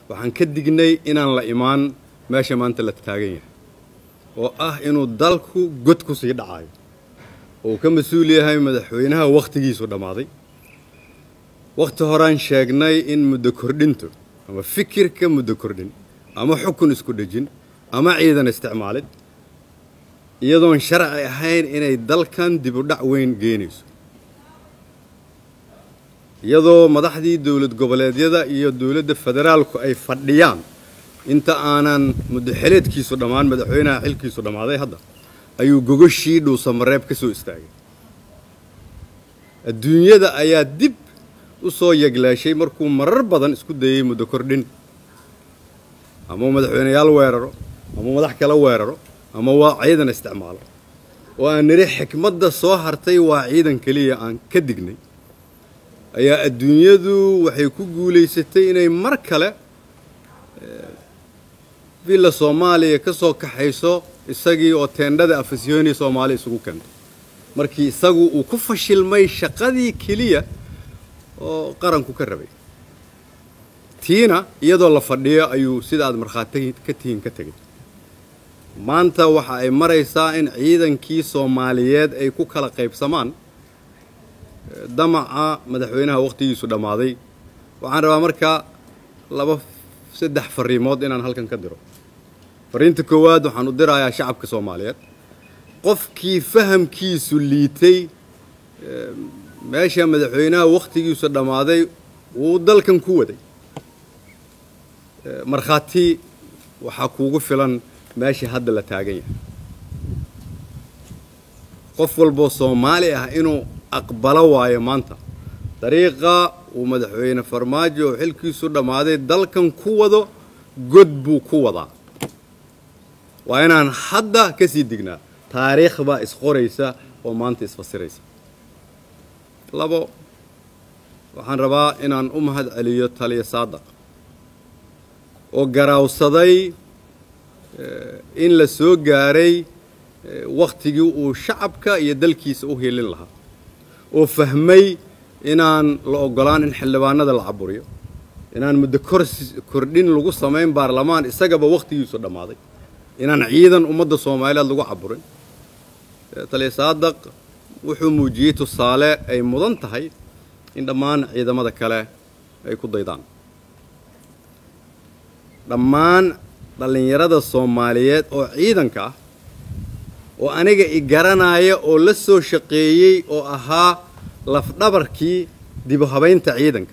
waxaan ka dignay inaan la imaan meesha maanta la taagan yahay oo ah inuu dalku god ku sii dhacayo oo uu ka mas-uul yahay madaxweynaha wakhtigiisu dhammaaday wakhti horaan sheegnay in muddo kordhintu ama fikirka muddo kordhin ama xukun isku dhejin ama ciidan isticmaalid iyadoon sharci ahayn inay dalkan dib u dhac weyn geenayso iyadoo madaxdii dowlad goboleedyada iyo dowladda federaalku ay fadhiyaan inta aanan muddoxeleedkiisu dhammaan madaxweynaha xilkiisu dhammaaday hadda ayuu gogoshii dhuusamareeb ka soo istaagay adduunyada ayaa dib u soo yeglaashay markuu marar badan isku dayey muddo kordhin ama madaxweyneyaal weeraro ama madax kala weeraro ama waa ciidan isticmaalo oo aan nidhi xikmadda soo hartay waa ciidan keliya aan ka dignay ayaa adduunyadu waxay ku guulaysatay inay mar kale villa soomaaliya ka soo kaxayso isagii oo teendhada afasyooni soomaali isugu keentay markii isagu uu ku fashilmay shaqadii keliya oo qaranku ka rabay tiina iyadoo la fadhiyo ayuu sida aad markhaati ka tihiin ka tegay maanta waxa ay maraysaa in ciidankii soomaaliyeed ay ku kala qaybsamaan damaca madaxweynaha wakhtigiisu dhammaaday waxaan rabaa markaa laba saddex fariimood inaan halkan ka diro fariinta koowaad waxaan u dirayaa shacabka soomaaliyeed qofkii fahamkiisu liitay meesha madaxweynaha wakhtigiisu dhammaaday wuu dalkan ku waday markhaati waxaa kuugu filan meesha hadda la taagan yahay qof walboo soomaali ah inuu aqbalo waayo maanta dariiqa uu madaxweyne farmaajo oo xilkiisu dhammaaday dalkan ku wado god buu ku wadaa waa inaan hadda ka sii dignaa taariikh baa isqoraysa oo maanta isfasiraysa labo waxaan rabaa inaan u mahad celiyo taliya saadaq oo garaawsaday in la soo gaaray wakhtigii uu shacabka iyo dalkiisa u hiilin lahaa oo fahmay inaan la ogolaan in xildhibaanada la caburiyo inaan muddo kordhin lagu samayn baarlamaan isagaba wakhtigiisu dhammaaday inaan ciidan ummadda soomaaliyeed lagu caburin taliya saadaq wuxuu muujiyey tusaale ay mudan tahay in dhammaan ciidamada kale ay ku daydaan dhammaan dhallinyarada soomaaliyeed oo ciidanka ah oo aniga i garanaya oo la soo shaqeeyey oo ahaa lafdhabarkii dibu habaynta ciidanka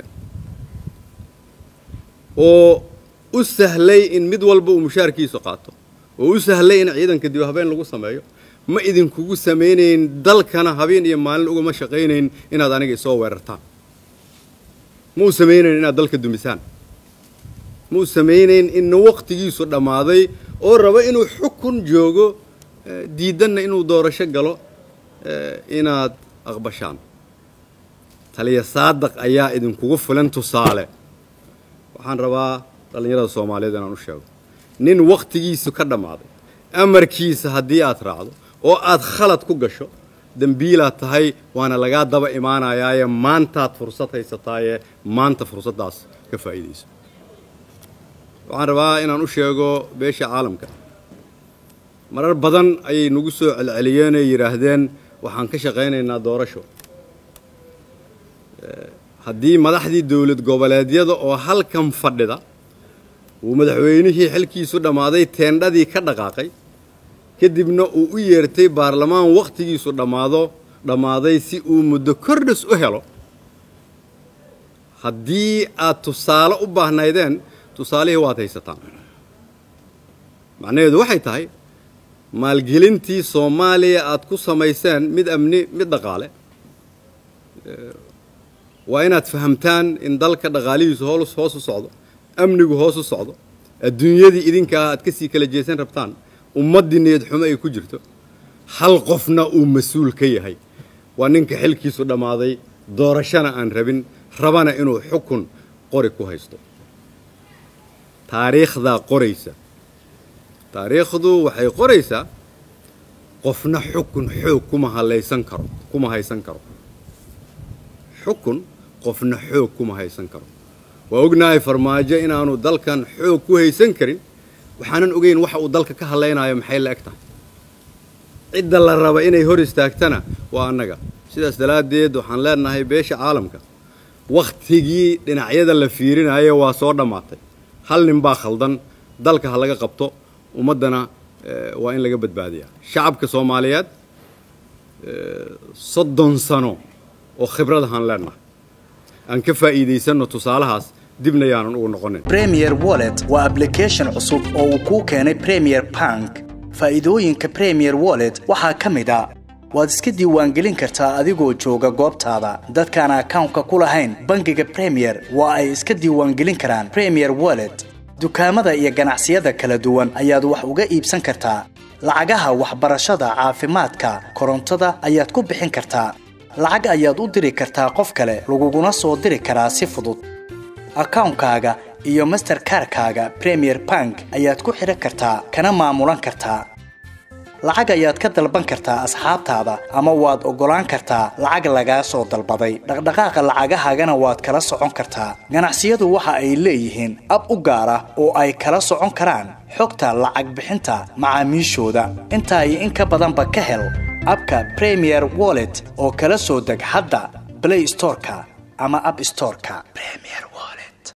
oo u sahlay in mid walba uu mushaarkiisu qaato oo u sahlay in ciidanka dibu habayn lagu sameeyo ma idinkugu samaynayn dalkana habeen iyo maalin ugama shaqaynayn inaad aniga isoo weerartaan ma u samaynayn inaad dalka dumisaan ma u samaynayn inna wakhtigiisu dhammaaday oo raba inuu xukun joogo diidanna inuu doorasho galo inaad aqbashaan taliya saadaq ayaa idinkugu filan tusaale waxaan rabaa dhallinyarada soomaaliyeed inaan u sheego nin wakhtigiisu ka dhammaaday amarkiisa haddii aad raacdo oo aad khalad ku gasho dembiilaad tahay waana lagaa daba imaanayaaye maantaad fursad haysataaye maanta fursaddaas ka faa'iidayso waxaan rabaa inaan u sheego beesha caalamka marar badan ayay nagu soo celceliyeen ee yidhaahdeen waxaan ka shaqaynaynaa doorasho haddii madaxdii dowlad goboleedyada oo halkan fadhida uu madaxweynihii xilkiisu dhammaaday teendhadii ka dhaqaaqay kadibna uu u yeertay baarlamaan wakhtigiisu dhammaado dhammaaday si uu muddo kordhis u helo haddii aad tusaale u baahnaydeen tusaalihii waad haysataan macnaheedu waxay tahay maalgelintii soomaaliya aad ku samayseen mid amni mid dhaqaale waa inaad fahamtaan in dalka dhaqaalihiisu hoos hoos u socdo amnigu hoos u socdo adduunyadii idinkaa aad ka sii kala jeesan rabtaan ummaddii niyad xumo ay ku jirto hal qofna uu mas-uul ka yahay waa ninka xilkiisu dhammaaday doorashana aan rabin rabana inuu xukun qori ku haysto taariikhdaa qoraysa taariikhdu waxay qoraysaa qofna xukun xoog kuma halaysan karo kuma haysan karo xukun qofna xoog kuma haysan karo waa ognahay farmaajo inaanu dalkan xoog ku haysan karin waxaanan ogeyn waxa uu dalka ka hadlaynayo maxay la eg tahay cidda la raba inay hor istaagtana waa annaga sidaas daraaddeed waxaan leenahay beesha caalamka wakhtigii dhinacyada la fiirinayo waa soo dhammaatay hal nin baa khaldan dalka ha laga qabto ummaddana waa in laga badbaadiyaa shacabka soomaaliyeed soddon sano oo khibradahaan leenahay aan ka faa'iidaysanno tusaalahaas dibna yaanan ugu noqonin premier wallet waa ablication cusub oo uu kuu keenay premier bank faa'iidooyinka premier wallet waxaa ka mid a waad iska diiwaangelin kartaa adigoo jooga goobtaada dadkaan akawnka ku lahayn bangiga premier waa ay iska diiwaangelin karaan premier wallet dukaamada iyo ganacsiyada kala duwan ayaad wax uga iibsan kartaa lacagaha waxbarashada caafimaadka korontada ayaad ku bixin kartaa lacag ayaad u diri kartaa qof kale laguguna soo diri karaa si fudud akawnkaaga iyo masterkarkaaga premier bank ayaad ku xidhan kartaa kana maamulan kartaa lacag ayaad ka dalban kartaa asxaabtaada ama waad oggolaan kartaa lacag lagaa soo dalbaday dhaqdhaqaaqa lacagahaagana waad kala socon kartaa ganacsiyadu waxa ay leeyihiin ab u gaar ah oo ay kala socon karaan xogta lacag bixinta macaamiishooda intaa iyo in ka badanba ka hel abka premier wallet oo kala soo deg hadda blay storeka ama ab storeka